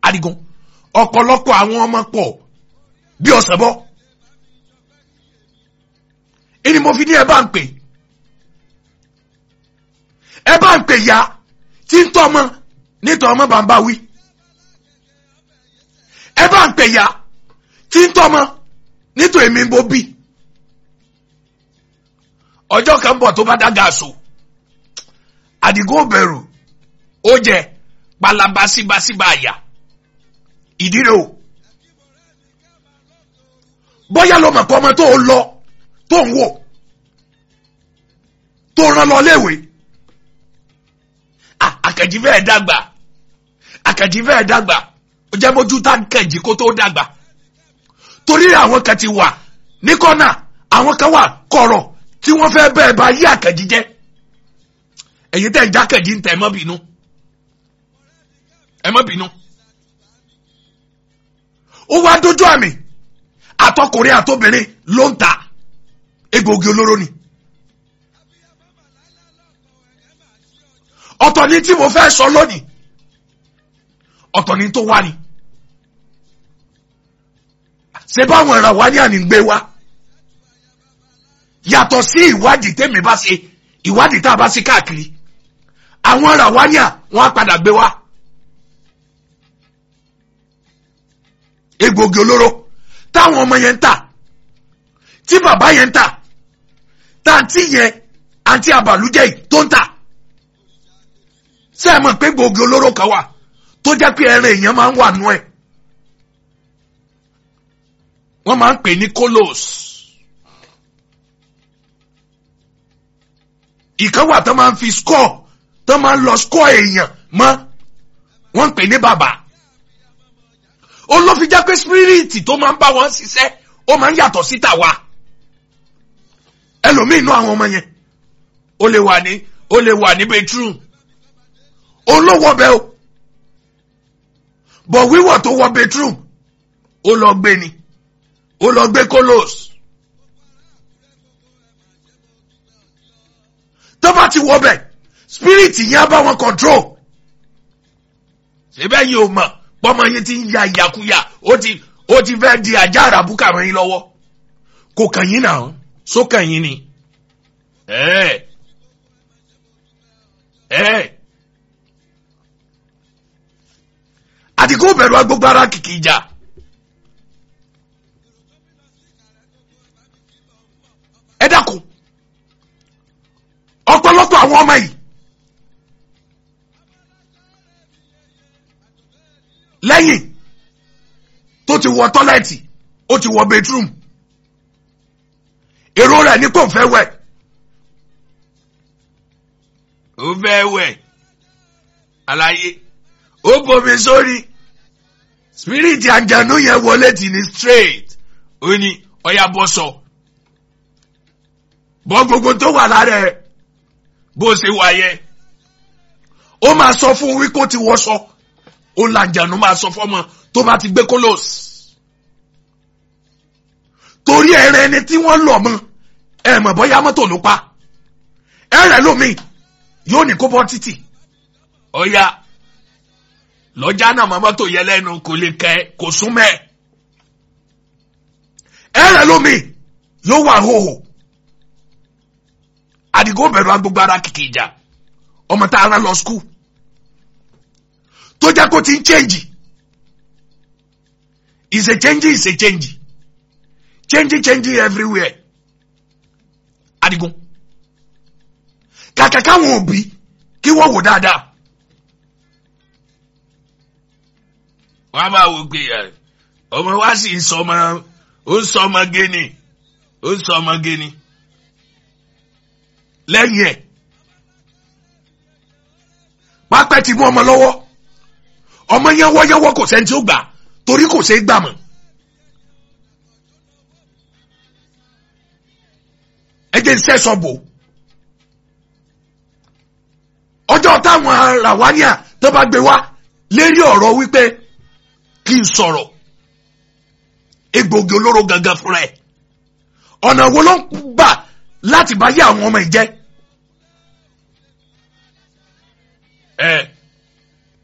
adigun ọ̀pọ̀lọpọ̀ àwọn ọmọ pọ̀ bí ọ̀sẹ̀ bọ́ ẹni mo fi ní ẹ bá ń pè ẹ bá ń pè ya tí ń tọ́ ọmọ nítorí ọmọ bá ń bá wí ẹ bá ń pè ya tí ń tọ́ ọmọ nítorí èmi ń bó bí ọjọ́ kan bọ̀ tó bá dá gaàsù àdìgún bẹ̀rù ó jẹ palaba síbáṣíbá àyà ìdíre o bóyá ló mọ̀ pé ọmọ tó ń lọ tó ń wò tó rán lọ léèwé àkànjí fẹ́ẹ̀ dàgbà àkànjí fẹ́ẹ̀ dàgbà ó jẹ́ mójú tá kànjí kó tó dàgbà torí àwọn kan ti wà ní kọ́nà àwọn kan wà kọ̀rọ̀ tí wọ́n fẹ́ bẹ́ẹ̀ bá yí àkànjí jẹ́ ẹ̀yin tẹ̀ ń já kànjí ń tẹ̀ ẹ má bínú ẹ má bínú ó wá dójú àmì àtọkùnrin àtobìnrin ló ń ta egbòogi olóró ni. ọ̀tọ̀ ni tí mo fẹ́ sọ lónìí ọ̀tọ̀ ni tó wá ni ṣé báwọn ẹ̀rọ wá ní ànígbé wa yàtọ̀ sí ìwádìí tèmi bá ṣe ìwádìí tá a bá ṣe káàkiri àwọn ẹ̀rọ wá ní à wọ́n á padà gbé wa egbògi olóró táwọn ọmọ yẹn ń tà tí bàbá yẹn ń tà táǹtì yẹn àǹtí àbàlújẹ́ yìí tó ń tà ṣé ẹ mọ̀ pé gbòógì olóró kan wà tó jẹ́ pé ẹran èèyàn máa ń wà nú ẹ̀ wọ́n máa ń pè ní kolos ìkan wà tó máa ń fi score tó máa ń lọ score èèyàn mọ́ wọ́n ń pè ní bàbá olófin jẹ́ pé spiriti tó máa ń bá wọn ṣiṣẹ́ ó máa ń yàtọ̀ sí tàwa ẹlòmíì inú àwọn ọmọ yẹn ó lè wà ní ó lè wà ní bedroom olówó bẹ o bọ̀ wíwọ̀ tó wọ bedroom ó lọ gbé ni ó lọ gbé kolos tó bá ti wọ bẹ̀ spirit yẹn á bá wọn control síbẹ̀ yìí ò mọ̀ pọ́mọ yẹn ti ń ya ìyàkuyà ó ti ó ti fẹ́ di ajá àràbùkà mọ́ yín lọ́wọ́ kò kàn yín náà sókàn yín ni ẹ́ẹ̀ ẹ́ẹ̀. àdìgún bẹ̀rù agbógbó ara kìkì ìjà. ẹ dákun ọ̀pọ̀lọpọ̀ àwọn ọmọ yìí lẹ́yìn tó ti wọ tọ́lẹ̀tì ó ti wọ bedroom èrò rẹ̀ ní kò fẹ́ wẹ̀ ó fẹ́ wẹ̀ àlàyé ó bomi sórí spiriti àjànú yẹn wọlé tì ní straight ó ní ọyá bọ́ sọ bọ́ gbogbo tó wà lára ẹ̀ bó ṣe wà yẹn ó máa sọ fún wí kó ti wọṣọ ó làjànú máa sọ fọmọ tó bá ti gbé kólós torí ẹrẹ ẹni tí wọ́n lọ mọ ẹ mọ̀ bóyá mọ́tò ló pa ẹrẹ lómi yóò ní kó bọ́ títì ọyá lọ́jà náà mọ́ mọ́tò yẹ lẹ́nu kò lè kẹ́ kò súnmẹ́ ẹ̀rẹ̀ lómi yóò wà hóhò àdìgún bẹ̀rù agbègbè ara kìkì ìjà ọmọ tá a rán lọ skul tó jẹ́ kó ti ń chẹ́ǹjì is a change is a change change change everywhere àdìgún kàkà káwọn òbí kí wọ́n wò dáadáa. wọ́n á máa wò pé ọmọ wa sì ń sọ ọmọ ó ń sọ ọmọ géni ó ń sọ ọmọ géni lẹ́yìn ẹ̀ pápẹ́ ti mú ọmọ lọ́wọ́ ọmọ yánwọ́yánwọ́ kò sẹ́ni tí ó gbà torí kò sẹ́ gbà mọ́ ẹ jẹ́ sẹ́sọ̀ bò ọjọ́ táwọn ràwáníà tó bá gbé wá lérí ọ̀rọ̀ wípé kí n sọ̀rọ̀ egbògi olóró gangan fúnra ẹ̀ ọ̀nà wo ló ń gbà láti bá yé àwọn ọmọ ìjẹ́ ẹ